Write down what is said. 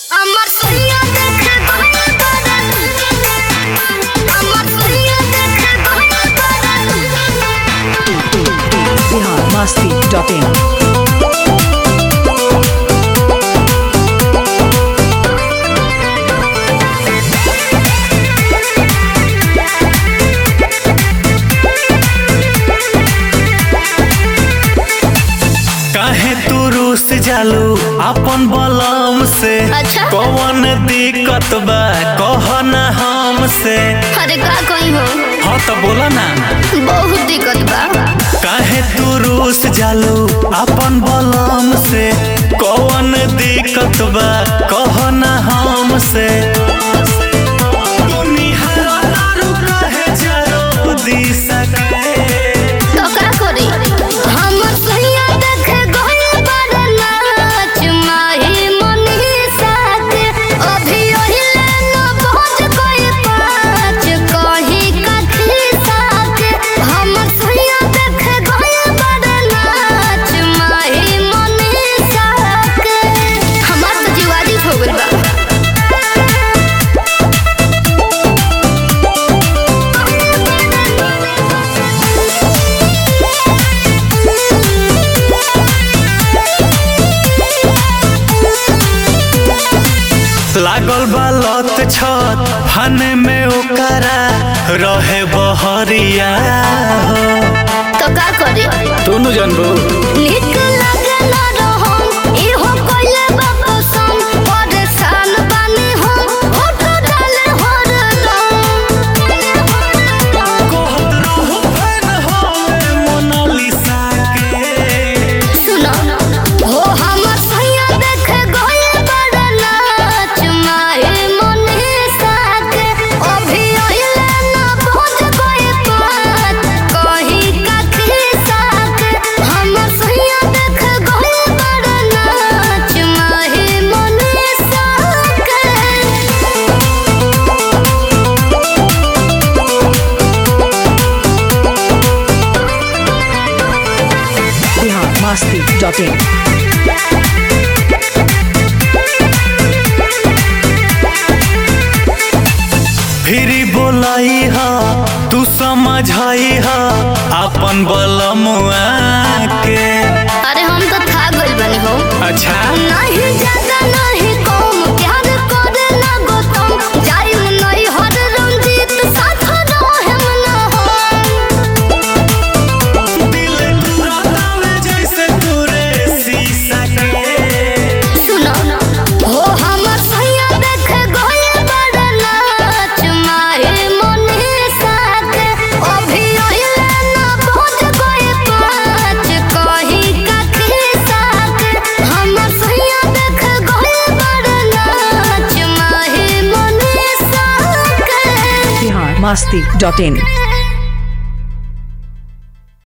আমার সইয়া দেখে গহনা বাড়ান আমার সইয়া দেখে গহনা বাড়ান बिहार मस्ती डॉट इन काहे तू रूस जालू अपन बलम से अच्छा। कौन दिक्कत बा कह ना हमसे अरे का कहीं हो हाँ तो बोला ना बहुत दिक्कत बा काहे तू रूस जालू अपन बलम से कौन दिक्कत बा कह ना हमसे दुनिया दारू काहे जरो दिशा के तो का करी हमर सैया देखे गहना बाड़न नाच माही मनीषा के अभी ओहिले न पहुंच गए पाँच कहीं कथी साके हमर सैया देखे गहना बाड़न नाच माही मनीषा के हमार तो जीवादी हो गइल बा लागल बा लत छत फने में ओकरा रहे बहरिया हो तो का करी तू जानबू निक लागला रहम इहो कइले बा पसंद परेशान बानी हम फोटो डाले हरदम कहत रहू फैन हवे मोनालिसा के सुनो हो हमर सैया देखे गए बड़ा नाच माहे मनीषा के अभी ओहिले न पहुंच गए पाँच कहीं कथी साके हमर सैया देखे गए बड़ा नाच माहे मनीषा के बिहार मस्ती डॉट इन फिरी बोलाई हा तू समझाई हा अपन बलमुआ के अरे हम तो था गइल बनी हो अच्छा नहीं ज्यादा नहीं कम प्यार करे ना गौतम जाई नहीं हर रंजीत साथ रहेम ना हम दिल टूटा में जैसे तूरे शीशा के सुनो हो हमर सैया देखे गए बड़ा नाच माहे मनीषा के अभी ओहिले ना पहुंच गए पाँच कहीं कथी साके हमर सैया देखे गए बड़ा नाच माहे मनीषा के बिहार मस्ती डॉट इन